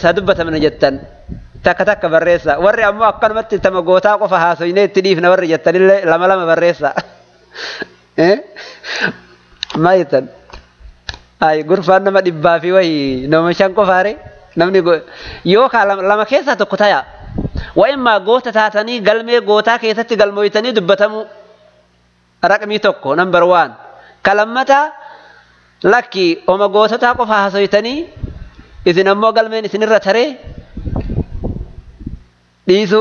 haa dubbatamna jettan takka takka barreessa warri ammoo akkanumatti tama gootaa qofa haasoyne itti dhiifna warri jettanillee lama lama barreessa maa jettan ay gurfaan nama dhibbaa fi wayi nama shan qofaare namni yookaan lama keessaa tokko taya wa'immaa goota taatanii galmee gootaa keessatti galmooytanii dubbatamu raqmii tokko nambar waan kalammataa lakki oma goototaa qofa haasoytanii isin ammoo galmeen isinirra taree dhiisu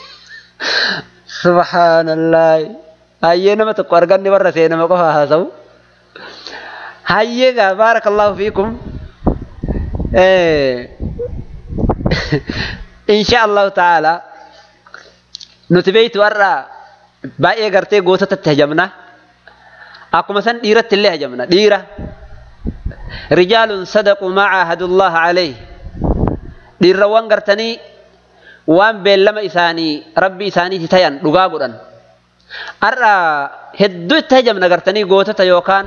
subhaanallah hayyee nama tokko arganne warra see nama qofa haasawu hayyee gaa baarakallahu fiikum insha allahu ta'ala nuti beeytu har'a baay'ee gartee goototatti hajamna akkuma san dhiiratti illee hajamna dhiira rijaalun sadaqu maa caahadullaha alayh dhiirrawwan gartanii waan beellama isaanii rabbi isaaniiti tayan dhugaa godhan har'a hedduu itti hajamna gartanii gootota yookaan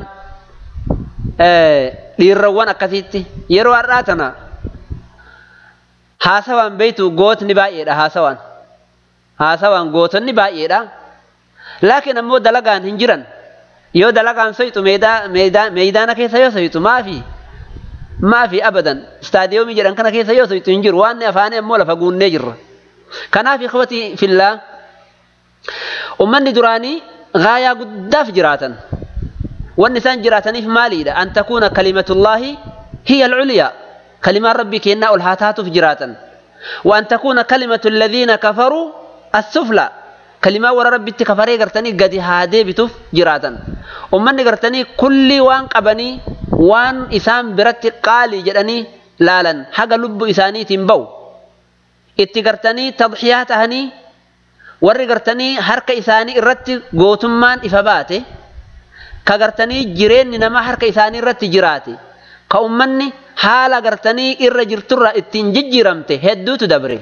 dhiirrawwan akkasiitti yeroo har'aa tana haasawaan beeytu gootni baay'eedha haasawaan haasawaan gootonni baay'eedha laakiin ammoo dalagaan hin jiran yoo dalagaan soyxu meeydaana keessa yoo soyxu maafi maafi abadan istaadiyoomii jedhan kana keessa yoo soyxu hin jiru waan afaanii ammoo lafa guunnee jirra kanaaf ikhwati fillaa ummanni duraanii gaayaa guddaaf jiraatan wanni isaan jiraataniif maaliidha an takuuna kalimatullaahi hiya alculyaa kalimaan rabbii kennaa ol haa taatuuf jiraatan وأن تكون كلمة الذين كفروا السفلى كلمة ورا ربي تكفري قرتني قد هادي بتوف جراتا أمني قرتني كل وان قبني وان إسام برت قالي جدني لالا حق لب إساني تنبو اتقرتني تضحيات هني warri gartanii harka isaanii irratti gootummaan ifa baate ka gartanii jireenyi namaa harka isaanii irratti jiraate ka ummanni haala gartanii irra jirturra ittiin jijjiiramte hedduutu dabre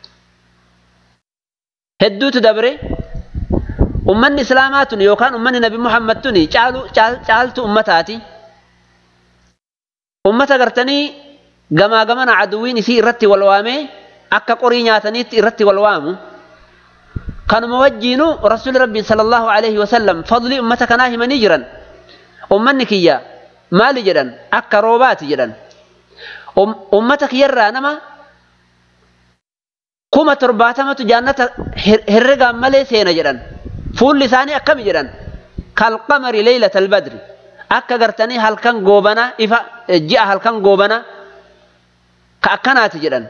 hedduutu dabre ummanni islaamaa tun yookaan ummanni nabi muhammad tun caaltu ummataati ummata gartanii gamaa gamana aduwwiin isii irratti wal waamee akka qorii nyaataniitti irratti wal waamu kanuma wajjiinu rasuuli rabbii sallallahu alaihi wasallam fadlii ummata kanaa himanii jiran ummanni kiyya maali jedhan akka roobaati jedhan ummata kiyyarraa nama kuma torbaatamatu jaannata herregaan malee seena jedhan fuulli isaanii akkami jedhan kalqamari leeylata albadri akka gartanii halkan goobana ifa ji'a halkan goobana ka akkanaati jedhan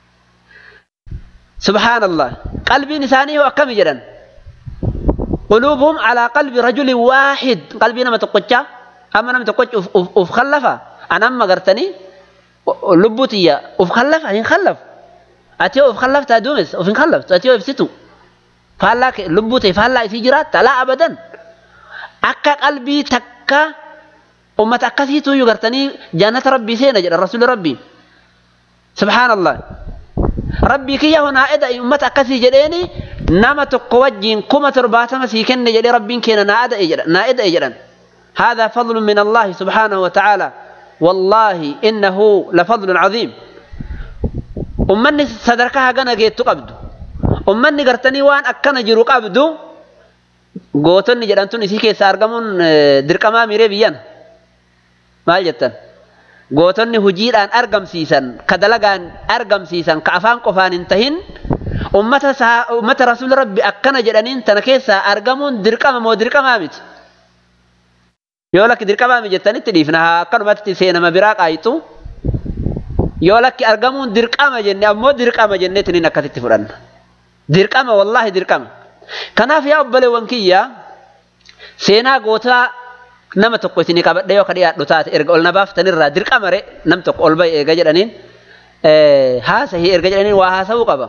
سبحان الله قلبي نساني هو أكم جدا قلوبهم على قلب رجل واحد قلبي نما تقجع أما نما تقجع أف خلفا أنا أما قرتني لبوتي أف خلفا إن خلف أتيو أف خلف تادومس أف خلف أتيو أف ستو فهلا لبوتي فهلا في جرات لا أبدا أكا قلبي تكا أمة أكسيتو يقرتني جنة ربي سينا جدا رسول ربي سبحان الله rabbii kiyya honaa eda ummata akkasii jedheeni nama tokko wajjiin kuma torbaatama sii kenne jedhee rabbiin keena naa eda'e jedhan هذا فضل من الله سبحانه وتعالى والله إنه لفضل عظيم أمني صدركها جنا جيت قبض أمني قرتني وان أكنا جرو قبض قوتني جرانتوني سيكي سارقمون درقما ميري بيان ما جتن gootonni hojiidhaan argamsiisan ka dalagaan argamsiisan ka afaan qofaan hin tahin ummata ummata rasuul rabbi akkana jedhaniin tana keessaa argamuun dirqama moo dirqamaa miti yoo lakki dirqamaa miti jettanitti dhiifna haa akkanumatti seenama biraa qaayitu yoo lakki argamuun dirqama jenne ammoo dirqama jenneetiniin akkasitti fudhanna dirqama wallaahi dirqama kanaaf yaa obboleewwan kiyya seenaa gootaa nama tokko isinii qabadhe yoo ka dhiyaadhu taate erga ol na baaftanirraa dirqama re nam tokko ol bahe eega jedhaniin haasahii erga jedhaniin waa haasa'uu qaba.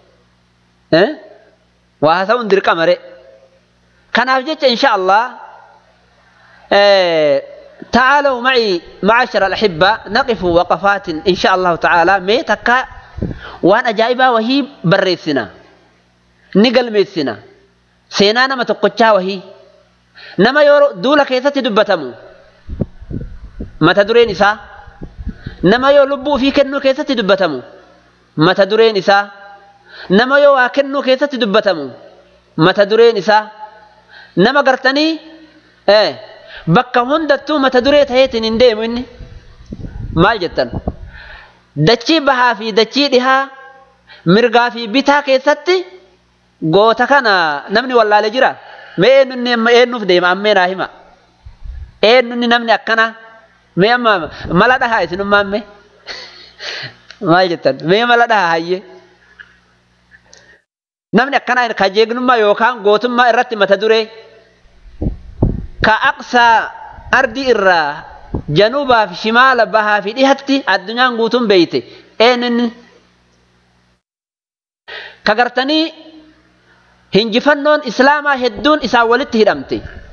Waa haasa'uun dirqama re. Kanaaf jecha insha Allah تعالوا معي معاشر الأحبة نقف وقفات إن شاء الله تعالى مي تكا وان أجائبا وهي بريسنا نقل ميسنا سينانا ما تقوتشا وهي nama yoo duula keessatti dubbatamu mata dureen isaa nama yoo lubbuu ofii kennuu keessatti dubbatamu mata dureen isaa nama yoo waa kennuu keessatti dubbatamu mata dureen isaa nama gartanii bakka hundattuu mata duree taheetiin hin deemu inni maal jettan dachii bahaa fi dachii dhihaa mirgaa fi bitaa keessatti goota kana namni wallaale jira mee eenyunni amma eenyuuf deema ammee naa hima eenyunni namni akkana mee amma mala dhahaa isinummaa ammee maal jettan mee mala dhahaa hayyee namni akkana ka jeegnummaa yookaan gootummaa irratti mata duree ka aqsaa ardii irraa janubaa fi shimaala bahaa fi dhihatti addunyaan guutuun beeyte eenyunni ka gartanii hinjifannoon islaamaa hedduun isaan walitti hidhamte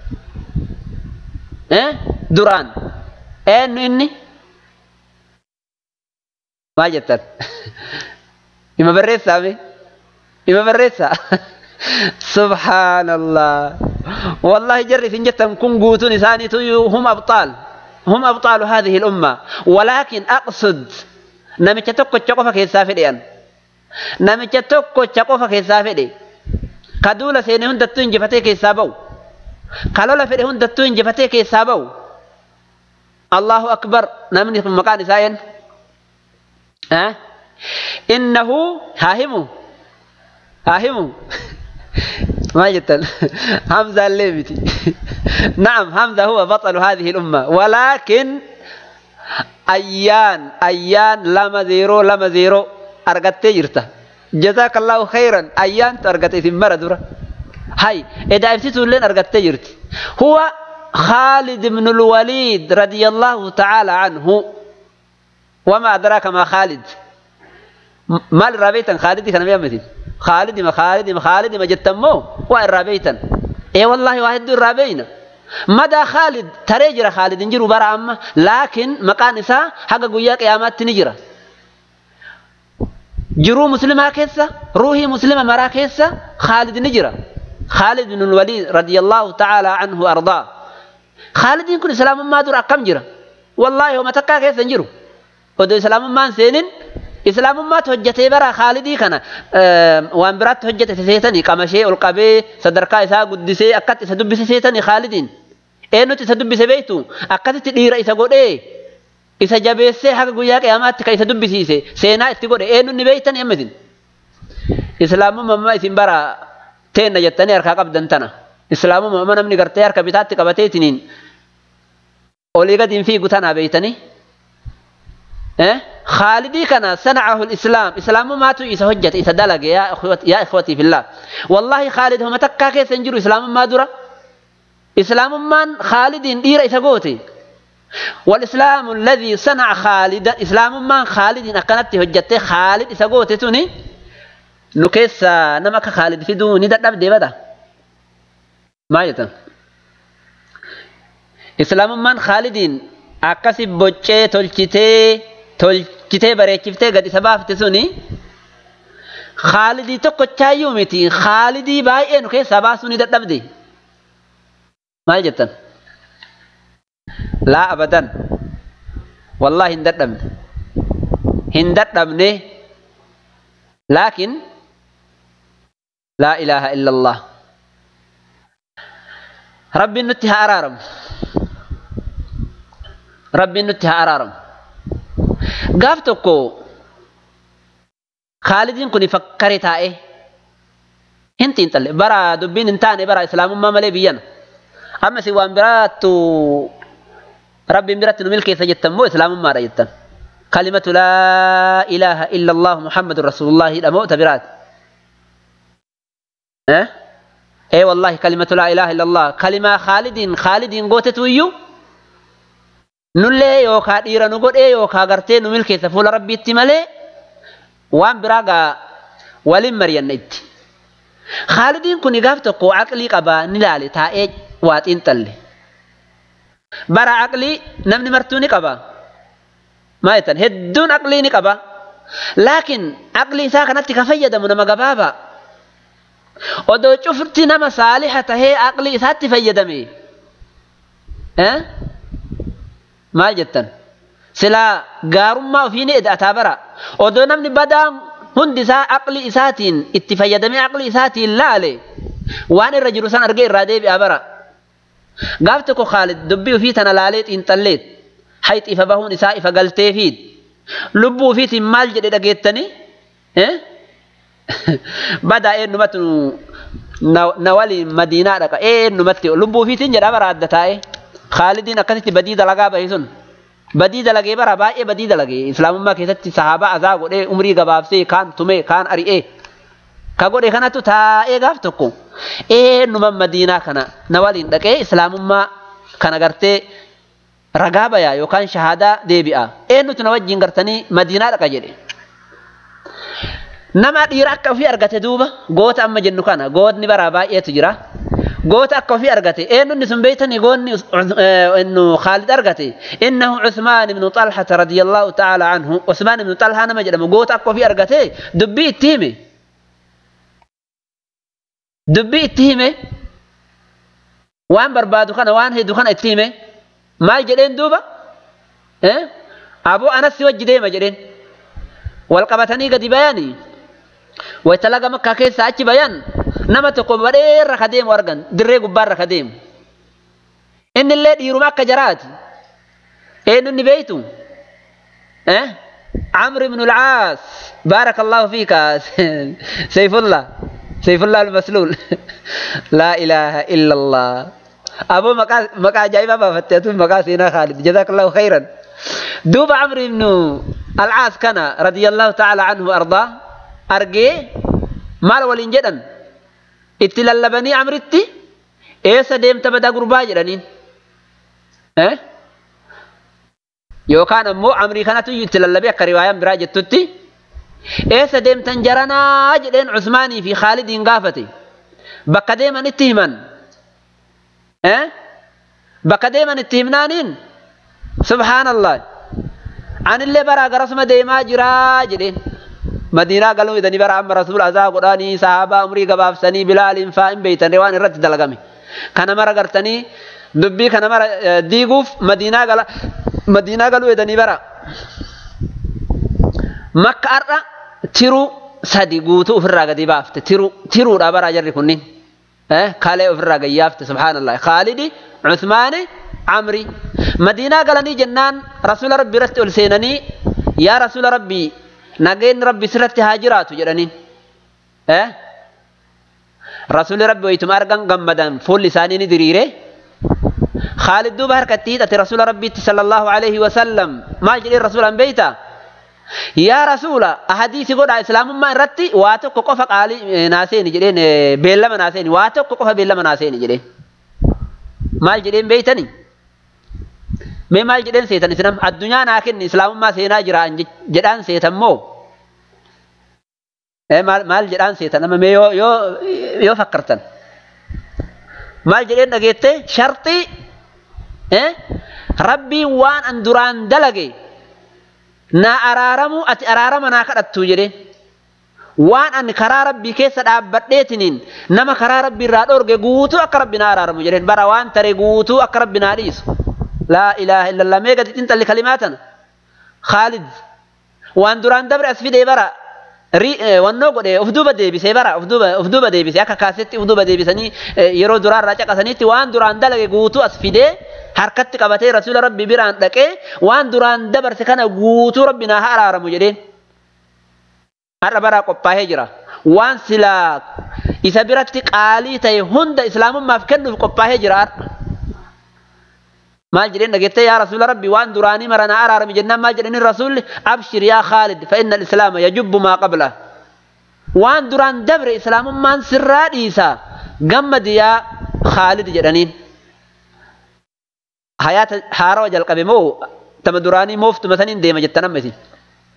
duraan eenyu inni maal jettan ima barreessaame ima barreessaa subhaanallah والله جري في جتم كن قوتون ثاني هم أبطال هم أبطال هذه الأمة ولكن أقصد نمت تكو تشقف كي سافدين نمت تكو تشقف كي سافدين كدولة سيني هند تون جفتي كي سابو كالولا فدي هند تون جفتي كي سابو الله أكبر نمني في مكان ساين ها أه؟ إنه هاهمو هاهمو ما جدا حمزة الليبتي نعم حمزة هو بطل هذه الأمة ولكن أيان أيان لما زيرو لما زيرو أرقت جرته جزاك الله خيرا أيان ترقت في مرة هاي إذا أفتتوا لين أرقت جرت هو خالد بن الوليد رضي الله تعالى عنه وما أدراك ما خالد ما الرابيتا خالد كان بيامتين خالد ما خالد ما خالد ما جتمو وإن رابيتا إيه والله واحد الرابينا مدى خالد تريجر خالد نجر برا أما لكن مكان إسا حق قويا قيامات نجرة جرو مسلمة كيسا روحي مسلمة مرا كيسا خالد نجرة خالد بن الوليد رضي الله تعالى عنه وأرضاه خالد يكون إسلام ما دور أكم جرة والله وما تكا كيسا نجرو ودو إسلام ما سينين islaamummaatu hojjetee bara khaalidii kana waan biraatti hojjete seetanii qamashee ol qabee sadarkaa isaa guddisee akkatti isa dubbise seetanii khaalidiin eenyutti isa dubbise beektu akkasitti dhiira isa godhee isa jabeessee haga guyyaa qiyamaatti kan isa dubbisiise seenaa itti godhe eenyutti beektan amma isin islaamummaa isin bara teenna jettanii harkaa qabdan tana islaamummaa namni gartee harka bitaatti qabateetiniin olii gadi hin fiigu tanaa beeytanii خالدي كان صنعه الإسلام إسلام ما تو إسا هجت إسا دلق يا أخوتي يا إخوتي في الله والله خالد هم تكا كيس ينجروا إسلام ما درا إسلام من خالد دير إسا قوتي والإسلام الذي صنع خالد إسلام من خالد أكنت هجت خالد إسا قوتي توني نكيس نمك خالد في دوني دب دي بدا ما يتم إسلام من خالدين أكسي بوچه تلچته tolchitee bareechiftee gad isa baafte suni khaalidii tokkochaayyuu miti khaalidii baay'ee nu keessaa baasuu ni dadhabde maal jettan laa abadan wallaahi hin dadhabne hin dadhabne laakin laa ilaaha illa allah rabbiin nutti haa araaramu rabbiin nutti haa araaramu gaaf tokko Khaalidiin kun fakkare taa'e hin xiinxalle bara dubbiin hin taane bara islaamummaa malee biyyana amma si waan biraattu rabbiin biratti nu milkeessa jettan moo islaamummaadha jettan kalimatu laa ilaaha illa allah muhammadun rasuulullaahi dha moo ta biraati ee wallahi kalimatu laa ilaaha illa allah kalimaa khaalidiin khaalidiin gootetu iyyuu nullee yookaa dhiira nu godhee yookaa gartee nu milkeessa fuula rabbiitti malee waan biraa gaa waliin mari'anna itti. Khaalidiin kun gaaf tokko aqlii qabaa ni laale taa'ee waa xiinxalle. Bara aqlii namni martuu ni qaba. Maa jettan hedduun aqlii ni qaba. Laakiin aqlii isaa kanatti ka fayyadamu nama gabaabaa. Odoo cufti nama saaliha tahee aqlii isaatti fayyadame. maal jettan silaa gaarummaa ofii ni eda'ataa bara odoo namni badaan hundi isaa aqli isaatiin itti fayyadamee aqli isaatiin laale waan irra jiru san argee irraa deebi'a bara. Gaaf tokko Khaalid dubbii ofii tana laalee xiinxalleet hayxi ifa bahuun isaa ifa galteefiid lubbuu ofiitiin maal jedhe dhageettanii badaa eenyumatti na waliin madiinaa dhaqa eenyumatti lubbuu ofiitiin jedha bara adda taa'e Khaalidiin akkasitti badii dalagaa bahe sun badii dalagee bara baay'ee badii dalagee islaamummaa keessatti sahaabaa azaa godhee umrii gabaabsee kaan tumee kaan ari'ee ka godhe kanatu taa'ee gaaf tokko eenyuma madiinaa kana na waliin dhaqee islaamummaa kana gartee ragaa bayaa yookaan shahaadaa deebi'a eenyutu na wajjin gartanii madiinaa dhaqa jedhe. Nama dhiira akka ofii argate duuba goota amma jennu kana gootni bara baay'eetu jira. Goota akka ofii argate eenyunni sun beeytanii goonni innu Khaalid argate innahu Usmaan ibnu Xalhata radiyallahu ta'ala anhu Usmaan ibnu Xalhaa nama jedhamu goota akka ofii argate dubbii itti hime. Dubbii itti hime waan barbaadu kana waan hedduu kana itti hime maal jedheen duuba aboo anas si wajji deema jedheen wal qabatanii gadi bayanii wayta laga makkaa keessaa achi bayan nama tokko badheerra ka deemu argan dirree gubbaarra ka deemu inni illee dhiiruma akka jaraati eenyu inni beeytu عمرو بن العاص بارك الله فيك سيف الله سيف الله المسلول لا إله إلا الله أبو مكا مكا جايبا بفتيتون مكا سينا خالد جزاك الله خيرا دوب عمرو بن العاص كان رضي الله تعالى عنه وأرضاه أرجي مال ولين جدا اتلالبني عمرتي eessa deemta badaa gurbaa jedhaniin yookaan ammoo amrii kanatu itti lallabee akka riwaayaan biraa jettutti eessa deemtan jaranaa jedheen Usmaanii fi Khaalidiin gaafate bakka deeman itti himan bakka deeman itti himnaaniin subhaanallah anillee baraa garasuma deemaa jiraa jedheen madiinaa galuu idanii bara amma rasuul azaa godhanii sahaabaa umrii gabaabsanii bilaaliin faa hin beeytan waan irratti dalagame kana mara gartanii dubbii kana mara diiguuf madiinaa gala madiinaa galuu idanii bara makka har'a tiruu sadi guutuu ofirraa gadi baafte tiruu tiruudha bara jarri kunniin kalee ofirraa gayyaafte subhaanallah khaalidi cusmaani camri madiinaa galanii jennaan rasuula rabbii irratti ol seenanii yaa rasuula rabbii nageenyi rabbi sirratti haa jiraatu jedhaniin rasuulli rabbi wayituma argan gammadan fuulli isaanii ni diriire khaalid duuba harkatti hidhate rasuula rabbiitti sallallahu alaihi wasallam maal jedheen rasuulaan beeyta yaa rasuula ahadiisi godhaa islaamummaa irratti waa tokko qofa qaalii naaseeni jedheen beellama naaseeni waa tokko qofa beellama naaseeni jedheen maal jedheen beeytanii mee maal jedheen seetan islam addunyaa naa kenni islaamummaa seenaa jiraan jedhaan seetan moo maal jedhaan seetan amma mee yoo yoo yoo fakkartan maal jedheen dhageette sharxii rabbiin waan an duraan dalage naa araaramu ati araarama naa kadhattu jedheen waan ani karaa rabbii keessa dhaabbadheetiniin nama karaa rabbii irraa dhorge guutuu akka rabbi naa araaramu jedheen bara waan tare guutuu akka rabbi naa dhiisu لا إله إلا الله ميغا انت اللي كلماتنا خالد وان دوران دبر اسفي دي برا ري وانو قد افدوبة دي بسي برا افدوبة افدوبة دي بسي اكا كاسيتي افدوبة دي بسني يرو دوران راجع قسنيتي وان دوران دلق قوتو اسفي دي حركت قبتي رسول ربي بران لكي وان دوران دبر سكنا قوتو ربنا هارا مجرين هارا برا قبا هجرة وان سلا إذا برتي قالي تي هند إسلام ما فكنو قبا هجرة maal jedheen dhageette yaa rasuula rabbi waan duraanii maranaa araarami jennaan maal jedhanii rasuulli abshir yaa khaalid fa inna islaama yajubbu maa qabla waan duraan dabre islaamummaan sirraa dhiisa gammadi yaa khaalid jedhaniin hayaata haarawa jalqabe moo tama duraanii mooftuma saniin deema jettan amma isin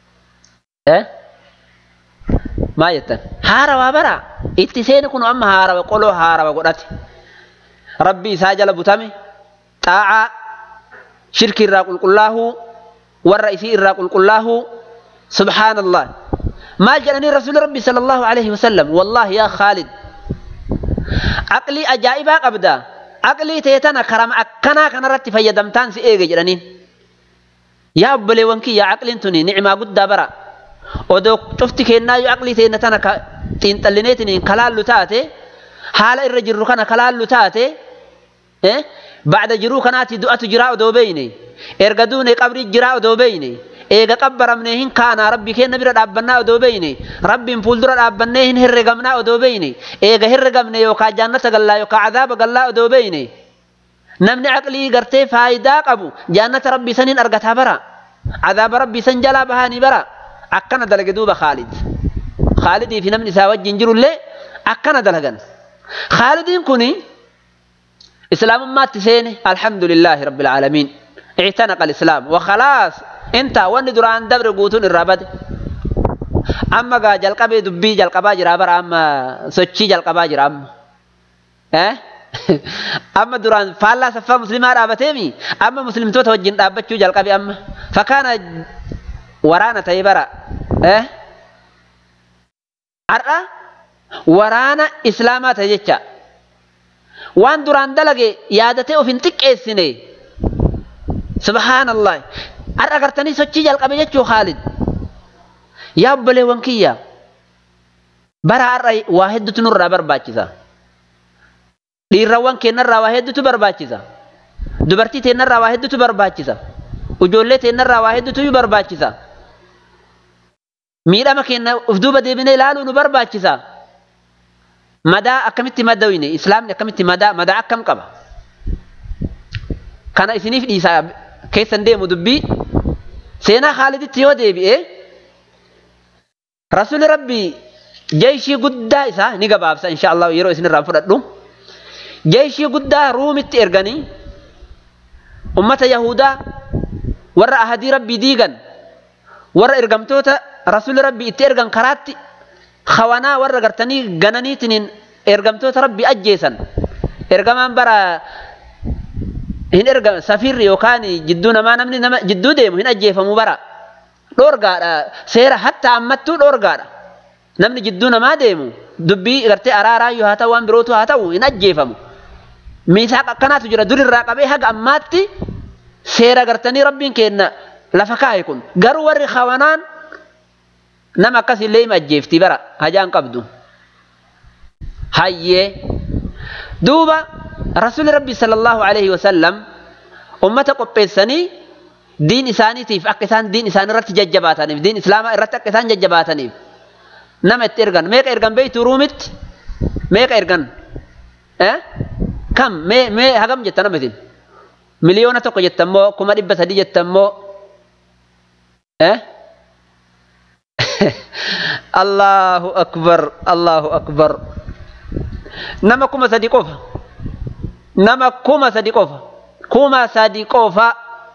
maa jettan haarawaa bara itti seeni kun amma haarawa qoloo haarawa godhate rabbi isaa jala butame xaacaa shirki irraa qulqullaahuu warra isii irraa qulqullaahuu subhaanallah maal jedhanii rasuuli rabbi sala allahu alaihi wasallam wallaahi yaa khaalid aqlii ajaa'ibaa qabda aqlii teetana karama akkanaa kanarratti fayyadamtaan si eege jedhaniin yaa obboleewwan kiyya aqliin tuni nicmaa guddaa bara odoo cufti kennaa yoo aqlii teenna tana xiinxallineetiin kalaallu taate haala irra jirru kana kalaallu taate bacda jiruu kanaati du'atu jiraa odoo beeyne erga duune qabrii jiraa odoo beeyne eega qabbaramnee hin kaanaa rabbi keenna bira dhaabbannaa odoo beeyne rabbiin fuuldura dhaabbannee hin herregamnaa odoo beeyne eega herregamne yookaan jaannata gallaa yookaan cadaaba gallaa odoo beeyne namni aqlii gartee faayidaa qabu jaannata rabbii saniin argataa bara cadaaba rabbii san jalaa bahanii bara akkana dalage duuba khaalid khaalidii fi namni isaa wajjin jirullee akkana dalagan khaalidiin kuni islaamummaatti seene alhamdulillaahi rabbil aalamiin اعتنق الإسلام وخلاص انت واني دران دبر قوتون الرابد أما قا جلقبي دبي جلقبا جرا برا أما سوچي جلقبا جرا أما اه أما دران فالا سفا مسلمة رابتيمي أما مسلم تو توجين رابتشو جلقبي أما فكان ورانا تيبرا اه أرى ورانا إسلاما تجيشا وان دران دلقي يادتي وفين تكيسيني subhaanallah har'a agartanii sochii jalqabe jechuu khaalid yaa obboleewwan kiyya bara har'a waa hedduutu nurraa barbaachisa dhiirrawwan keenyarraa waa hedduutu barbaachisa dubartii teennarraa waa hedduutu barbaachisa ijoollee teennarraa waa hedduutu barbaachisa miidhama keenya uf duuba deebinee ilaaluu nu barbaachisa madaa akkamitti madawine islaamni akkamitti madaa madaa akkam qaba kana isiniif dhiisaa keessan deemu dubbii seenaa Khaaliditti yoo deebi'e rasuli rabbii jeeshii guddaa isaa ni gabaabsa insha Allah yeroo isinirraa fudhadhu jeeshii guddaa ruumitti erganii ummata yahudaa warra ahadii rabbii diigan warra ergamtoota rasuli rabbii itti ergan karaatti khawanaa warra gartanii gananiitiin ergamtoota rabbii ajjeesan ergamaan bara hin erga safirri yookaan jidduu namaa namni nama jidduu deemu hin ajjeefamu bara dhoorgaadha seera hatta ammattuu dhoorgaadha namni jidduu namaa deemu dubbii gartee araaraayyuu haa ta'u waan birootu haa ta'u hin ajjeefamu miisaaq akkanaatu jira durirraa qabee haga ammaatti seera gartanii rabbiin kenna lafa kaa'e kun garuu warri khawanaan nama akkasillee hima ajjeefti bara hajaan qabdu hayyee duuba رسول ربي صلى الله عليه وسلم أمة قبيساني دين إسانيتيف أكسان دين إسان رت ججباتانيف دين إسلام رت أكسان ججباتانيف نمت إرغن ميك إرغن بيت رومت ميك إرغن أه؟ كم مي مي هغم جتا نمتين مليونة تقو جتمو كما دبا سدي جتمو أه؟ الله أكبر الله أكبر نما كما سدي قفا nama kuma sadi qofa kuma sadi qofa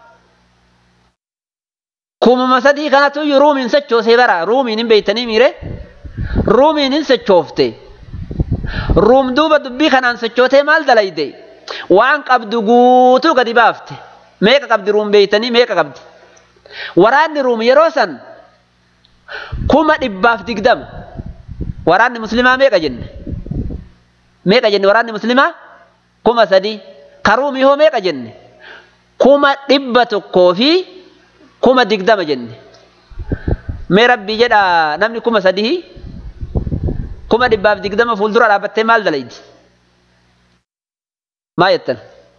kumuma sadii kanatu iyyuu ruumiin sochoosee bara ruumiin hin beeytanii miire ruumiin hin sochoofte ruum duuba dubbii kanaan sochootee maal dalayde waan qabdu guutuu gadi baafte meeqa qabdi ruum beeytanii meeqa qabdi waraanni ruum yeroo san kuma dhibbaaf digdama waraanni muslimaa meeqa jenne meeqa jenne waraanni muslimaa kuma sadi karuumii hoo meeqa jenne kuma dhibba tokkoo fi kuma digdama jenne mee rabbii jedha namni kuma sadii kuma dhibbaaf digdama fuuldura dhaabbattee maal dalaydi maa jettan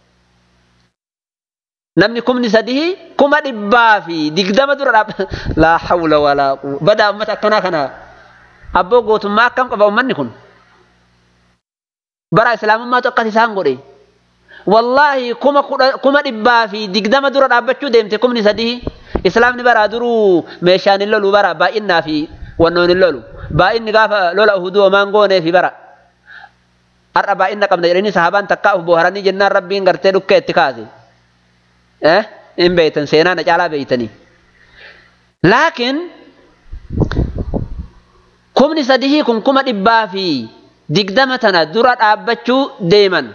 namni kumni sadii kuma dhibbaa fi digdama dura dhaabba laa hawla walaa quwwata badaa ummata akkanaa kana abboo gootummaa akkam qaba ummanni kun bara islaamummaatu akkas isaan godhe wallaahi kuma kuma dhibbaa fi digdama dura dhaabbachuu deemte kumni sadii islaamni bara duruu meeshaan hin lolu bara baay'innaa fi wannoon hin lolu baay'inni gaafa lola uhuduu homaan goonee fi bara har'a baay'inna qabna jedhanii sahabaan takkaa uf booharanii jennaan rabbiin gartee dhukkee itti kaase eh hin beeytan seenaa na caalaa beeytanii laakiin kumni sadii kun kuma dhibbaa fi digdama tana dura dhaabbachuu deeman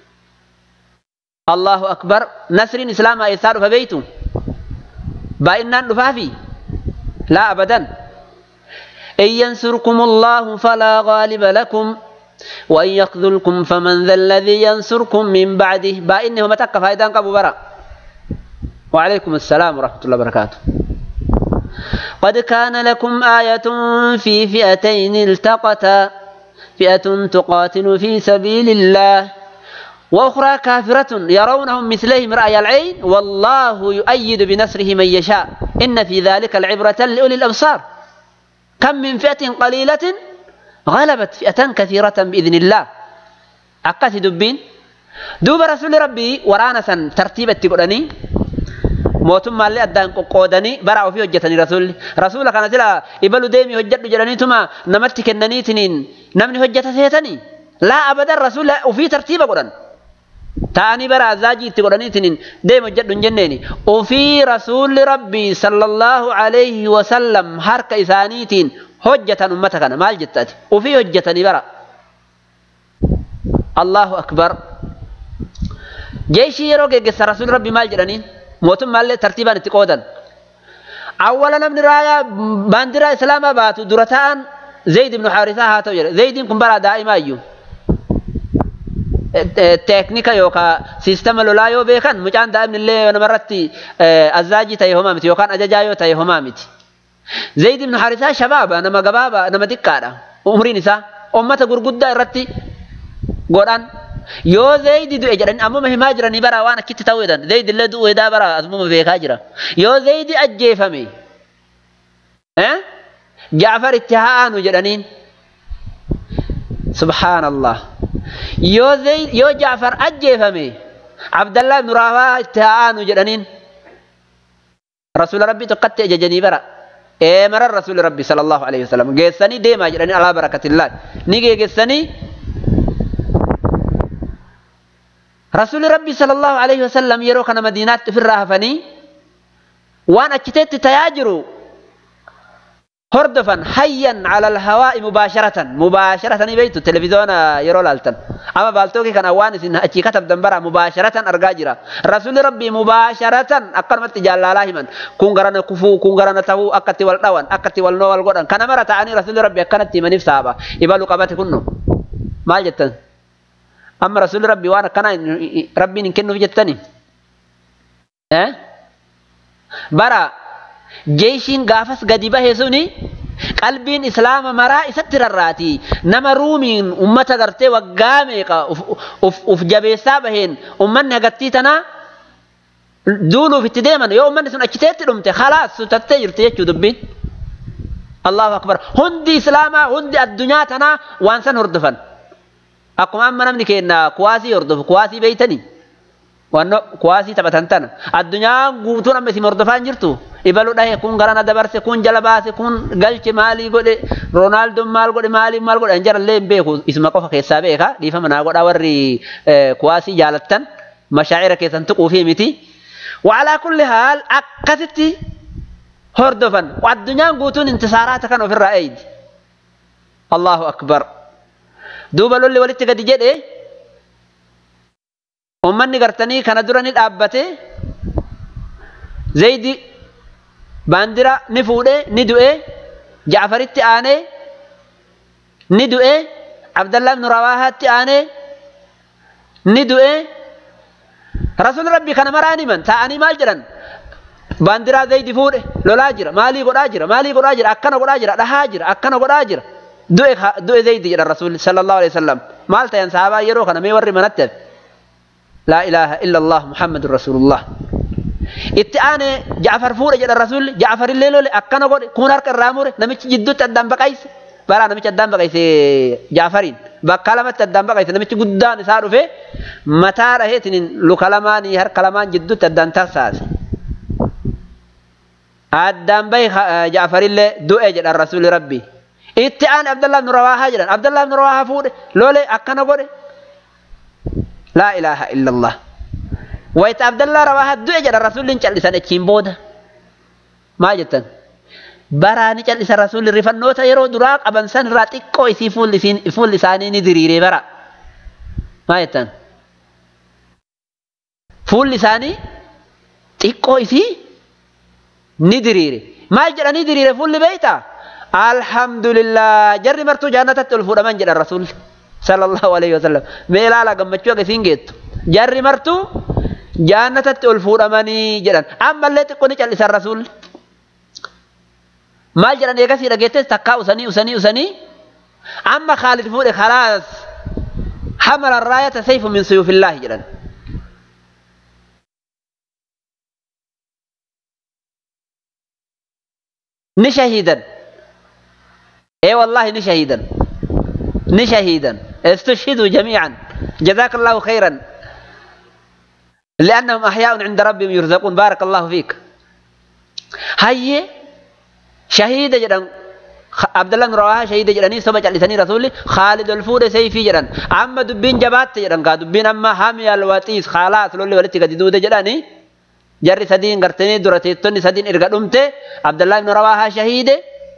allahu akbar nasriin islaamaa eessaa dhufa beeytu baay'innaan dhufaafi laa abadan إن ينصركم الله فلا غالب لكم وإن يخذلكم فمن ذا الذي ينصركم من بعده بإنه متك فايدان قبو برا وعليكم السلام ورحمة الله وبركاته قد كان لكم آية في فئتين التقتا فئة تقاتل في سبيل الله وأخرى كافرة يرونهم مثلهم رأي العين والله يؤيد بنصره من يشاء إن في ذلك العبرة لأولي الأبصار كم من فئة قليلة غلبت فئة كثيرة بإذن الله أكاسي دبين دوب رسول ربي ورانا سن ترتيب التقراني mootummaallee addaan qoqqoodanii bara ofii hojjetanii rasuulli rasuula kana sila ibalu deemii hojjedhu jedhaniituma namatti kennaniitiniin namni hojjeta seetanii laa abadan rasuula ofii tartiiba godhan ta'anii bara azaajii itti godhaniitiniin deemi hojjedhu hin jenneeni ofii rasuulli rabbii sallallahu alayhi wasallam harka isaaniitiin hojjetan ummata kana maal jettati ofii hojjetanii bara allahu akbar jeeshii yeroo geggeessa rasuulli rabbii maal jedhaniin mootummaallee tartiibaan itti qoodan. Awwala namni raayaa baandiraa islaamaa baatu dura ta'an Zayd ibn Haarisaa haa ta'u jedhe. Zaydiin kun bara daa'imaa iyyuu. Teeknika yookaan siistama lolaa yoo beekan mucaan daa'imni illee namarratti azaajii ta'e homaa miti yookaan ajajaa yoo ta'e homaa miti. Zayd ibn Haarisaa shabaaba nama gabaaba nama xiqqaadha. Umriin isaa ummata gurguddaa irratti godhan yoo zaydi du'e jedhan ammuma himaa jiranii bara waan akkitti ta'uu jedhan zaydi illee du'u edaa bara asumuma beekaa jira yoo zaydi ajjeefame jaafar itti haa aanu jedhaniin subhaanallah yoo zayd yoo jaafar ajjeefame abdallah ibnu raawaa itti haa aanu jedhaniin rasuula rabbii tokkatti ajajanii bara eemaran rasuuli rabbii sallallahu alaihi wasallam geessanii deemaa jedhanii alaa barakatillah ni geegessanii رسول ربي صلى الله عليه وسلم يروك أنا مدينات في الرهفني وأنا كتبت تياجروا هردفا حيا على الهواء مباشرة مباشرة بيت التلفزيون يرو لالتن أما بالتوكي كان أوانس إن أتي كتب دنبرا مباشرة أرقاجرا رسول ربي مباشرة أقرمت جال الله من كون غرانا كفو كون غرانا تهو أكتي والنوان أكتي والنو والقران كان مرة تعني رسول ربي أكنت من نفسها إبالو قبات كنو ما جتن amma rasuulli rabbi waan akkanaa rabbiin hin kennuuf jettani bara jeeshiin gaafas gadi bahe suni qalbiin islaama maraa isatti rarraati nama ruumiin ummata gartee waggaa meeqa uf jabeessaa baheen ummanni hagattii tanaa duuluuf itti deeman yoo ummanni sun achiteetti dhumte khalaas sutattee jirti jechuu dubbiin allahu akbar hundi islaamaa hundi addunyaa tanaa waan san hordofan akkuma amma namni keenya kuwaasii hordofu kuwaasii beeytanii wanno kuwaasii taphatan tana addunyaan guutuun amma isin hordofaa hin jirtu ibalu dhahe kun garana dabarse kun jala baase kun galche maalii godhe roonaaldoon maal godhe maalii maal godhe hin jarallee hin beeku isuma qofa keessaa beeka dhiifama naa godhaa warri kuwaasii jaalattan mashaa'ira keessan tuquu fi miti waalaa kulli haal akkasitti hordofan addunyaan guutuun intisaaraata kan ofirraa eeydi allahu akbar duuba lolli walitti gadi jedhe ummanni gartanii kana dura ni dhaabbate zaydi baandira ni fuudhe ni du'e jaafaritti aanee ni du'e abdallah ibnu rawaahaatti aanee ni du'e rasuul rabbi kana maraan himan ta'anii maal jedhan baandiraa zaydi fuudhe lolaa jira maalii godhaa jira maalii godhaa jira akkana godhaa jira dhahaa jira akkana godhaa jira du'e du'e zaydi jedhan rasuulli sallallahu alaihi wasallam maal ta'an sahabaa yeroo kana mee warri manatti hafe laa ilaaha illa allah muhammadun rasulullah itti aane jaafar fuudhe jedhan rasuulli jaafar illee lole akkana godhe kun harka irraa mure namichi jidduutti addaan baqayse baraa namichi addaan baqayse jaafariin bakka lamatti addaan baqayse namichi guddaan isaa dhufe mataa dhaheetiin luka lamaanii harka lamaan jidduutti addaan tarsaase addaan bahi jaafarillee du'e jedhan rasuulli rabbii itti aan abdallah ibnu rawaahaa jedhan abdallah ibnu rawaahaa fuudhe lole akkana godhe laa ilaaha illa allah wayita abdallah rawaahaa du'e jedhan rasuulliin cal'isan achiin booda maa jettan baraa ni cal'isa rasuulli rifannoota yeroo duraa qaban san irraa xiqqoo isii fuulli isaanii ni diriiree bara maa jettan fuulli isaanii xiqqoo isii ni diriire maal jedhanii diriire fuulli beeytaa alhamdulillah jarri martuu jaannatatti ol fuudhaman jedhan rasuulli sallallahu alaihi wasallam mee ilaala gammachuu akka isiin geettu jarri martuu jaannatatti ol fuudhamanii jedhan ammallee xiqqoo ni cal'isan rasuulli maal jedhan eegasii dhageettes takkaa usanii usanii usanii amma khaalid fuudhe khalaas hamala raayata sayfu min suyuufillaahi jedhan ni shahiidan ee wallaahi ni shahiidan ni shahiidan استشهدوا جميعا جزاك الله خيرا لأنهم أحياء عند ربهم يرزقون بارك الله فيك هاي شهيد جدا عبد الله بن رواحه شهيد جدني سبع لساني رسولي خالد الفور سيفي جدن أما دبين جبات جدن قا دبين أما حامي الواتيس خلاص لولي ولتي قد دودة جدني جري سدين قرتني درتي توني سدين إرقا دمته عبد الله بن رواحه شهيد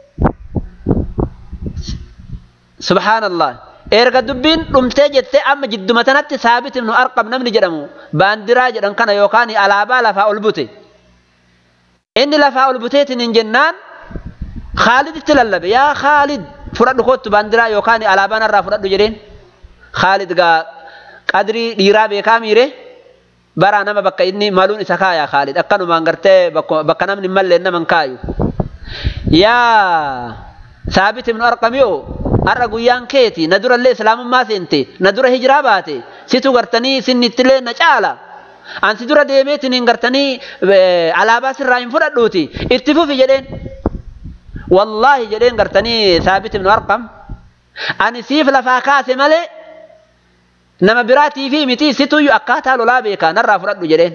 سبحان الله erga dubbiin dhumtee jettee amma jidduma tanatti saabit ibnu arqam namni jedhamu baandiraa jedhan kana yookaan alaabaa lafaa ol bute inni lafaa ol buteetiin hin jennaan Khaaliditti lallabe yaa Khaalid fudhadhu kottu baandiraa yookaan alaabaa narraa fudhadhu jedheen Khaalid gaa qadrii dhiiraa beekaa miire baraa nama bakka inni maluun isa kaayaa Khaalid akkanumaan gartee bakka namni hin malleen nama hin kaayu yaa saabit ibnu arqamiyoo har'a guyyaan keeti na durallee islaamummaa seente na dura hijiraa baate situ gartanii sinnittilee na caala ansi dura deemeetiin hin gartanii alaabaa sirraa hin fudhadhuuti itti fufi jedheen wallaahi jedheen gartanii saabit ibnu arqam ani siif lafaa kaase malee nama biraatii fi miti situyyuu akkaataa lolaa beekaa narraa fudhadhu jedheen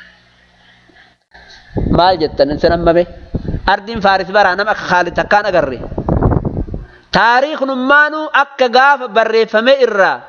maal jettan isin ammame ardiin faaris baraa nama akka khaalid takkaan agarre taariiknummaanuu akka gaafa barreeffame irraa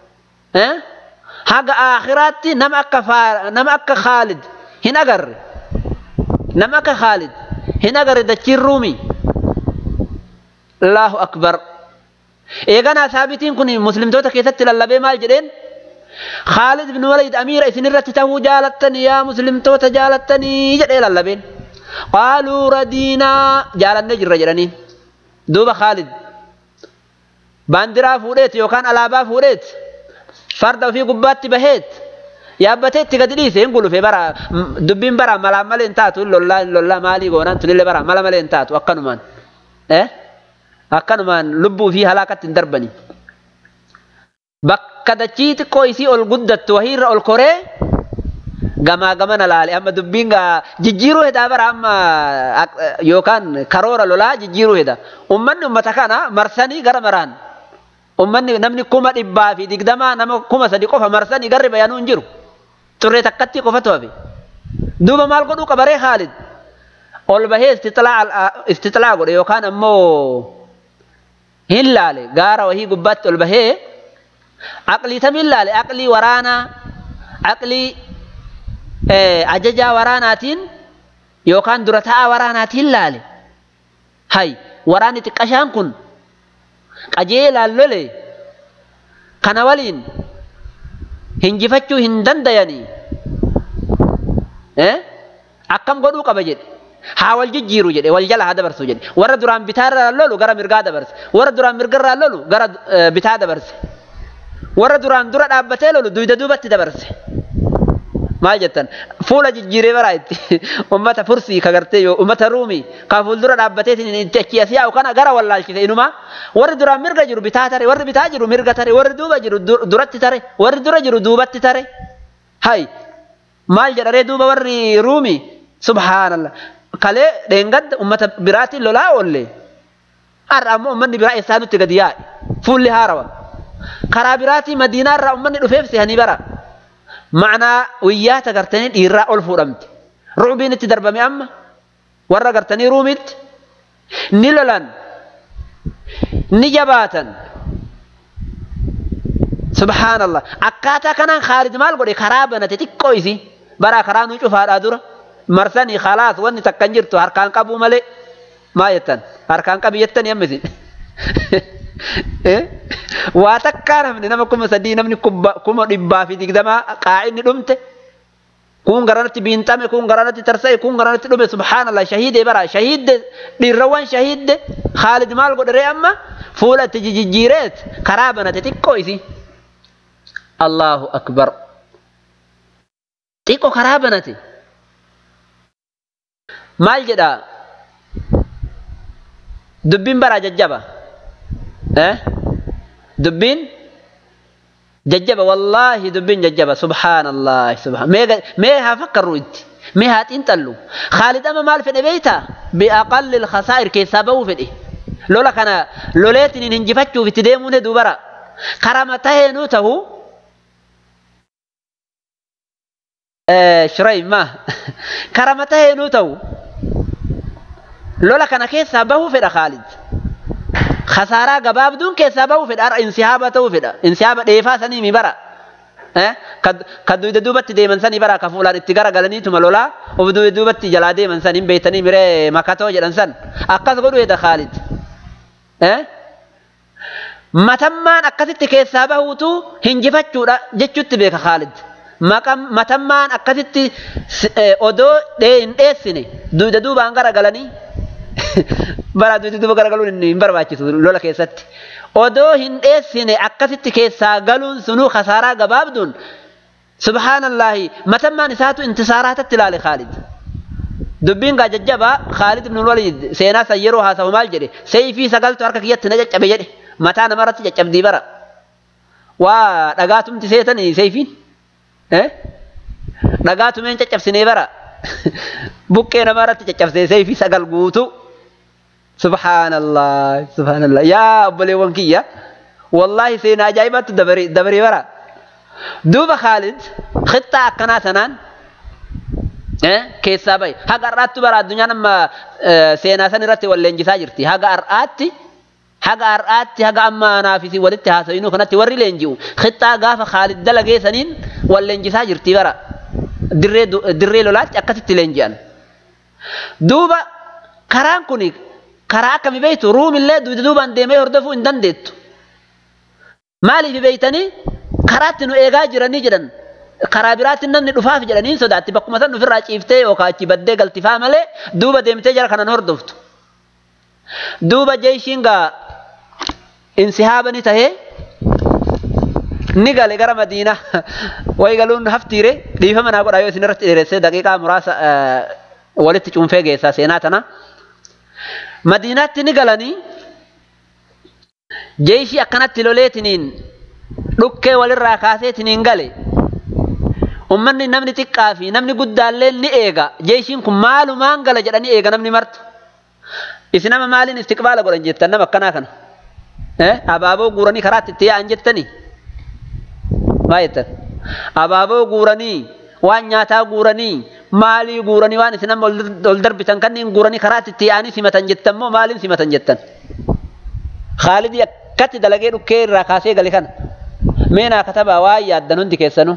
haga aakhiraatti nama akka nama akka khaalid hin agarre nama akka khaalid hin agarre dachiin ruumii allahu akbar eeganaa saabitiin kun muslimtoota keessatti lallabee maal jedheen khaalid ibn walid amiira isin irratti tahuu jaalattanii yaa muslimtoota jaalattanii jedhee lallabeen qaaluu radiinaa jaalannee jirra jedhaniin duuba khaalid baandiraa fuudheet yookaan alaabaa fuudheet farda ofii gubbaatti baheet yaabbatee itti gadi dhiise hin gulufe bara dubbiin bara malaan malee hin taatu lollaa lollaa maalii goonaan tunillee bara mala malee hin taatu akkanumaan akkanumaan lubbuu fi halaakatti hin darbani bakka dachii xiqqoo isii ol guddattu wahiirra ol koree gamaa gamana laale amma dubbiin gaa jijjiiruu hedaa bara amma yookaan karoora lolaa jijjiiruu heda ummanni ummata kana marsanii gara maraan ummanni namni kuma dhibbaa fi digdamaa nama kuma sadi qofa marsanii garri bayanuu hin jiru turree takkatti qofatu hafe duuba maal godhuu qabaree Khaalid ol bahee istixlaa godhe yookaan ammoo hin laale gaara wahii gubbaatti ol bahee aqlii tamiin laale aqlii waraanaa aqlii ajajaa waraanaatiin yookaan dura taa'aa waraanaatiin laale hay waraanni xiqqashaan kun qajeelaan lole kana waliin hinjifachuu hin dandayanii akkam godhuu qaba jedhe haa wal jijjiiru jedhe wal jala haa dabarsu jedhe warra duraan bitaarraa lolu gara mirgaa dabarse warra duraan mirgarraa lolu gara bitaa dabarse warra duraan dura dhaabbatee lolu duyda duubatti dabarse maal jettan fuula jijjiiree baraa itti ummata fursii ka gartee yoo ummata ruumii ka fuuldura dhaabbateetiin itti achi as yaa'u kana gara wallaalchise inuma warri duraan mirga jiru bitaa tare warri bitaa jiru mirga tare warri duuba jiru duratti tare warri dura jiru duubatti tare hay maal jedharee duuba warri ruumii subhaanallah kalee dheengadda ummata biraatiin lolaa oolle har'a ammoo ummanni biraa eessaa nutti gadi yaa'e fuulli haarawa karaa biraatii madiinaarraa ummanni dhufeef sehanii bara ma'anaa wayyaa gartanii dhiirraa ol fuudhamte ruubiin itti darbame amma warra gartanii ruumitti ni lolan ni jabaatan subhaanallah akkaataa kanaan khaalid maal godhe karaa banate xiqqoo isi baraa karaa nu cufaadhaa dura marsanii khalaas wanni takkan jirtu harkaan qabuu malee maa jettan harkaan qabi jettanii amma isin waa takkaa namni nama kuma sadii namni kuma dhibbaa fi digdamaa qaa'inni dhumte kun garanatti biinxame kun garanatti tarsa'e kun garanatti dhume subhaanallah shahiide bara shahiidde dhiirrawwan shahiidde khaalid maal godheree amma fuula itti jijjiireet karaa banate xiqqoo isi allahu akbar xiqqoo karaa banate maal jedha dubbiin bara jajjaba eh dubbiin jajjaba wallaahi dubbiin jajjaba subhaanallah subhaan mee haa fakkarru itti mee haa xiinxallu khaalid amma maal fedhe beeyta biaqalli lkhasaa'ir keessaa bahuu fedhe lola kana loleetiin hinjifachuuf itti deemuun heduu bara karama taheenuu ta'u shiraym ma karama taheenuu ta'u lola kana keessaa bahuu fedha khaalid khasaaraa gabaabduun keessaa bahuu fedha har'a insihaaba ta'uu fedha insihaaba dheefaa sanii mi bara ka duyda duubatti deeman sanii bara ka fuulaan itti gara galaniituma lolaa of duyda duubatti jalaa deeman san hin beeytanii miree makatoo jedhan san akkas godhu hedha khaalid matammaan akkasitti keessaa bahuutu hinjifachuudha jechuutti beeka khaalid matammaan akkasitti odoo hin dheessine duyda duubaan gara galanii bara duyda duuba gara galuun hin barbaachisu lola keessatti odoo hin dheessine akkasitti keessaa galuun sunuu khasaaraa gabaabduun subhaanallahi matammaan isaatu intisaaraatatti ilaale khaalid dubbiin gaa jajjabaa khaalid ibn walid seenaa san yeroo haasawu maal jedhe seeyfii sagaltu harka kiyyatti na caccabe jedhe mataa namarratti caccabdii bara waa dhagaatumti seetanii seeyfiin dhagaatumeen caccabsinee bara buqqee namarratti caccabsee seeyfii sagal guutuu subhaanallah subhaanallah yaa obboleewwan kiyya wallaahi seenaa ajaa'ibaatti dabaree bara duuba khaalid khixxaa akkanaa sanaan keessaa bahe haga har'aatti bara addunyaan amma seenaa san irratti wal leenjisaa jirti haga har'aatti haga har'aatti haga amma naafisi walitti haasawinuu kanatti warri leenji'u khixxaa gaafa khaalid dalagee saniin wal leenjisaa jirti bara dirree lolaatti akkasitti leenji'an duuba karaan kuni karaa akkami beeytu ruumillee duyda duubaan deemee hordofuu hin dandeettu maaliif beeytanii karaatti nu eegaa jiranii jedhan karaa biraatti namni dhufaaf jedhanii sodaatti bakkuma san ofirraa ciiftee yookaan achi baddee galtifaa malee duuba deemtee jara kanan hordoftu duuba jeeshiin gaa insihaabani tahee ni gale gara madiinaa wayi galuun haftiire dhiifama naa godhaa yoo isin irratti dheeressee daqiiqaa muraasa walitti cuunfee geessaa seenaa tana. madiinaatti ni galanii jeeshii akkanatti loleetiniin dhukkee walirraa kaaseetiniin gale ummanni namni xiqqaa fi namni guddaallee ni eega jeeshiin kun maalumaan gala jedhanii eega namni martu isin nama maaliin istiqbaala godhan jettan nama akkanaa kana abaaboo guuranii karaatti itti yaa'an jettanii maa jettan abaaboo guuranii waan nyaataa guuranii maalii guuranii waan isin amma ol darbitan kanneen guuranii karaatti itti yaa'anii simatan jettan moo maaliin simatan jettan khaalidii akkatti dalagee dhukkee irraa kaasee gale kana meenaa katabaa waa yaaddan hundi keessanuu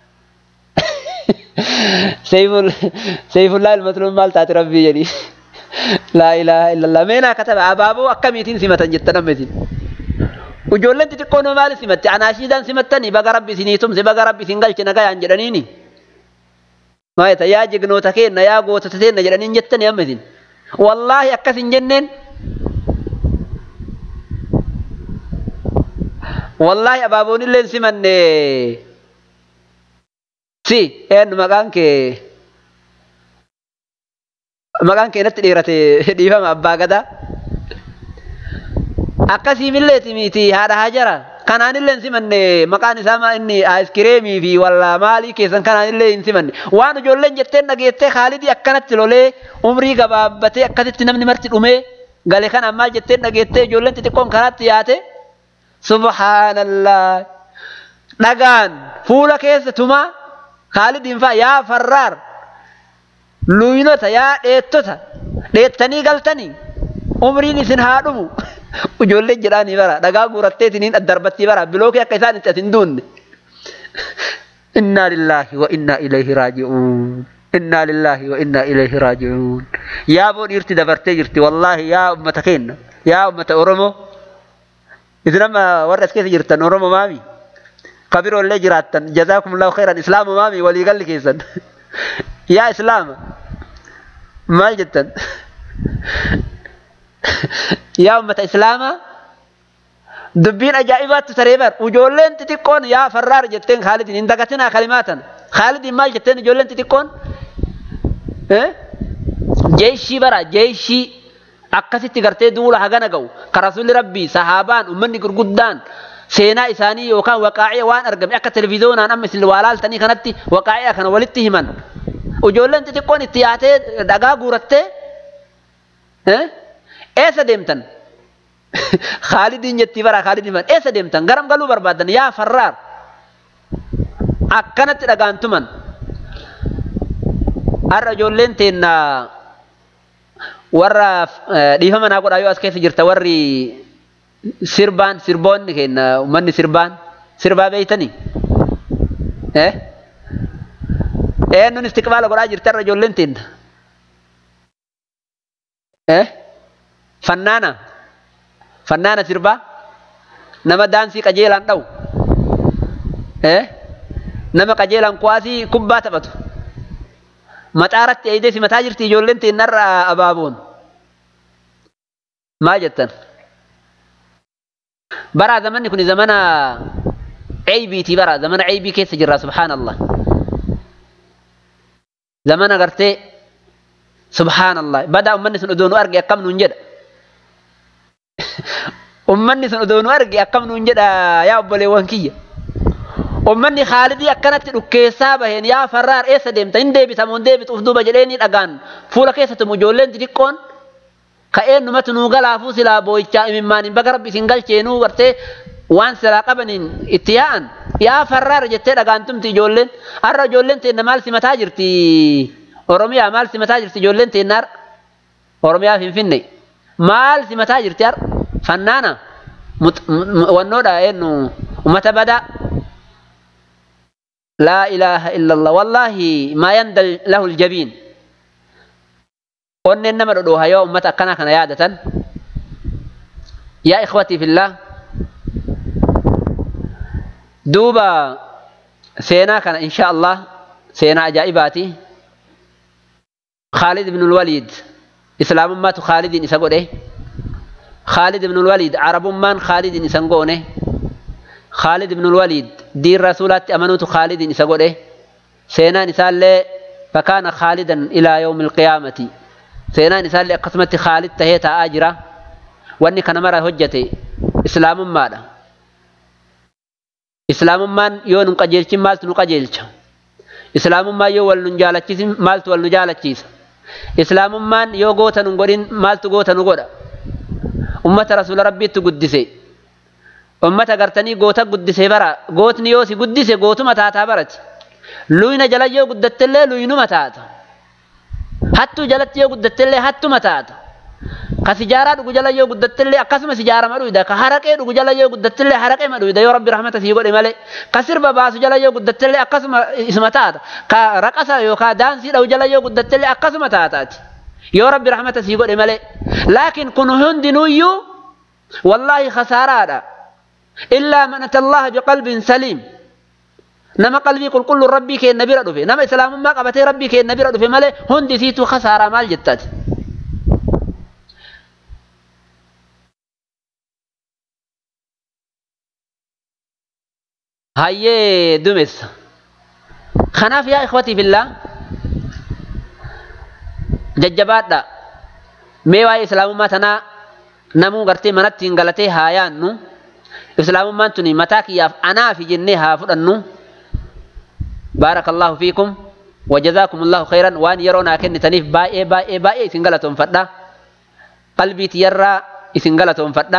seeyifullaa ilmatuluun maal taate rabbii jedhii laa ilaaha illallah meenaa katabaa abaaboo akkamiitiin simatan jettan amma isin ijoolleen xixiqqoon maaliin simatti anaashiidhaan simattanii baga rabbi isinii tumse baga rabbi isin galche nagayaan jedhaniini maayeta yaa jignoota keenna yaa gootota teenna jedhaniin jettanii amma isin wallaahi akkas hin jenneen wallaahi abaaboon illee hin simanne si eenyu maqaan kee maqaan kee natti dheerate dhiifama abbaa gadaa akkasiimilleeti miti haadha hajara kanaanillee hin simanne maqaan isaa inni aayiskireemii fi walla maalii keessan kanaanillee hin simanne waan ijoolleen jetteen dhageettee khaalidii akkanatti lolee umrii gabaabbatee akkasitti namni marti dhumee gale kana maal jetteen dhageettee ijoolleen xixiqqoon karaatti yaate subhaanallah dhagaan fuula keessa tumaa khaalidiin faa yaa farraar luynota yaa dheettota dheettanii galtanii umriin isin haa dhumu ijoolleen jedhaanii bara dhagaa guuratteetiniin addarbattii bara bilookii akka isaan itti asin duunne innaa lillaahi wa innaa ilayhi raaji'uun innaa lillaahi wa innaa ilayhi raaji'uun yaa boo dhiirti dabartee jirti wallaahi yaa ummata keenna yaa ummata oromoo isin amma warra as keessa jirtan oromoo maami kabiroo illee jiraattan jazaakumullahu khairan islaama maami waliigalli keessan yaa islaama maal jettan yaa ummata islaamaa dubbiin ajaa'ibaatti taree bar ijoolleen xixiqqoon yaa farraar jetteen khaalidin hin dagatinaa kalimaatan khaalidin maal jetteen ijoolleen xixiqqoon jeeshii bara jeeshii akkasitti gartee duula hagana ga'u ka rasuulli rabbii sahaabaan ummanni gurguddaan seenaa isaanii yookaan waqaa'ee waan argame akka televiizoonaan amma isin waa laaltanii kanatti waqaa'ee kana walitti himan ijoolleen xixiqqoon itti yaatee dhagaa guurattee eessa deemtan Khaalidiin jettii bara Khaalid himan eessa deemtan garam galuu barbaadan yaa farraar akkanatti dhagaantuman har'a ijoolleen teenna warra dhiifama naa godhaa yoo as keessa jirta warri sirbaan sirboonni kenna uummanni sirbaan sirbaa beeytanii eh eenyuun istiqbaala godhaa jirti har'a ijoolleen teenna eh fannaana fannaana sirbaa nama daansii qajeelaan dha'u eh nama qajeelaan kuwaasii kubbaa taphatu maxaaratti eeyidee simataa jirti ijoolleen teennarra abaaboon maal jettan bara zamanni kun zamana ceybiiti bara zamana ceybii keessa jirra subhaanallah zamana gartee subhaanallah badaa ummanni sun odoo nu arge akkam nuun jedha ummanni sun odoo nu arge akkam nuun jedha yaa obboleewwan kiyya ummanni khaalidii akkanatti dhukkeessaa baheen yaa farraar eessa deemta hin deebita moo hin deebitu uf duuba jedheeni dhagaan fuula keessatti ijoolleen xixiqqoon ka'een numatu nuu galaafuu silaa boo'ichaa imimmaan hin baga rabbi isin galcheenuu gartee waan silaa qabaniin itti yaa'an yaa farraar jettee dhagaantumti ijoolleen har'a ijoolleen teenna maal simataa jirti oromiyaa maal simataa jirti ijoolleen teenna har'a oromiyaa finfinne maal simataa jirti har'a fannaana wannoodha eenyu ummata badaa لا إله إلا الله والله ما يندل له الجبين قلنا إنما ردوها يوم متى كان كان يادة يا إخوتي في الله دوبا سينا كان إن شاء الله سينا أجائباتي خالد بن الوليد إسلام ما خالد إسقونه خالد بن الوليد عرب من خالد إسقونه خالد بن الوليد دين رسولات أمنوت خالد إسقوله سينا نسال فكان خالدا إلى يوم القيامة سينا نسال قسمة خالد تهيتا آجرة واني كان مرة هجتي إسلام مالا إسلام مان يو نقجلش مالت نقجلش إسلام ما يو والنجالتشيس مالت والنجالتشيس إسلام مان يو غوتا نقرين مالت غوتا نقرا أمة رسول ربي تقدسي ummata gartanii goota guddise bara gootni yoo si guddise gootuma taataa barati luyna jala yoo guddattellee luynuma taata hattuu jalatti yoo guddattellee hattuma taata ka sijaaraa dhugu jala yoo guddattellee akkasuma sijaarama dhuyda ka haraqee dhugu jala yoo guddattellee haraqeema dhuyda yoo rabbi rahmata sii godhe malee ka sirba baasu jala yoo guddattellee akkasuma isuma taata ka raqasa yookaan daansii dhawu jala yoo guddattellee akkasuma taataati yoo rabbi rahmata sii godhe malee laakiin kun hundinuyyuu wallaahi khasaaraadha. إلا من أتى الله بقلب سليم نما قلبي قل كل ربي كي النبي ردفه نما إسلام ما قبتي ربي كي النبي ردفه مالي هندي سيتو خسارة مال جتات هاي دمس خناف يا إخوتي في الله ججبات دا ميوا إسلام ما تنا نمو غرتي منتين غلتي هايان نو islaamummaan tuni mataa kiyyaaf anaafi jennee haa fudhannu بارك الله فيكم وجزاكم الله خيرا وان يرونا كن تنيف باي باي باي سنغلتهم فدا قلبي تيرى سنغلتهم فدا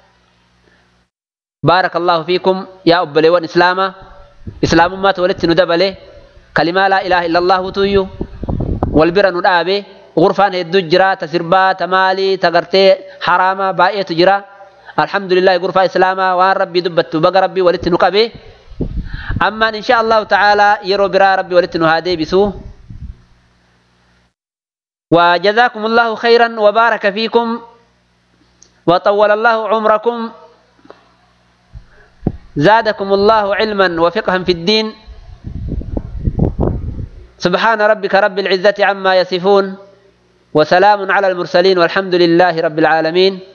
بارك الله فيكم يا أبلي وان إسلاما إسلام ما تولدت ندبله كلمة لا إله إلا الله تويو والبر ندابه غرفان الدجرة تسربا تمالي تغرتي حراما باي تجرا الحمد لله غرفة إسلاما وان ربي دبت بقى ربي ولدت نقبه أما إن شاء الله تعالى يرو برا ربي ولدت هذه بسوه وجزاكم الله خيرا وبارك فيكم وطول الله عمركم زادكم الله علما وفقها في الدين سبحان ربك رب العزة عما يصفون وسلام على المرسلين والحمد لله رب العالمين